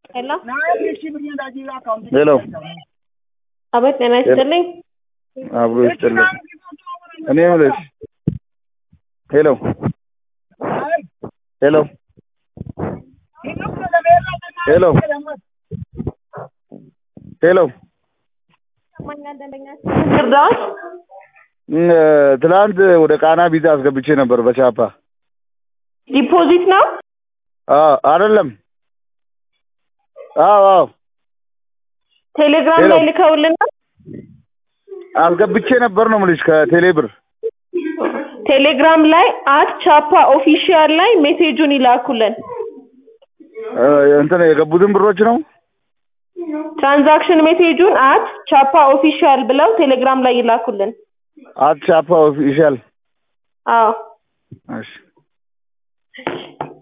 ሄሎ ሄሎ አቤት፣ ጤና ይስጥልኝ። አብሮ ይስጥልን። እኔ የምልሽ ሄሎ ሄሎ ሄሎ ሄሎ እርዳዎች እም፣ ትላንት ወደ ቃና ቪዛ አስገብቼ ነበር በቻፓ ዲፖዚት ነው። አዎ አይደለም አዎ አዎ ቴሌግራም ሄሎ። ላይ ልከውልናል። አስገብቼ ነበር ነው የምልሽ ከቴሌ ብር ቴሌግራም ላይ አት ቻፓ ኦፊሻል ላይ ሜሴጁን ይላኩልን። እ፣ እንትን የገቡትን ብሮች ነው ትራንዛክሽን ሜሴጁን አት ቻፓ ኦፊሻል ብለው ቴሌግራም ላይ ይላኩልን። አት ቻፓ ኦፊሻል አዎ እሺ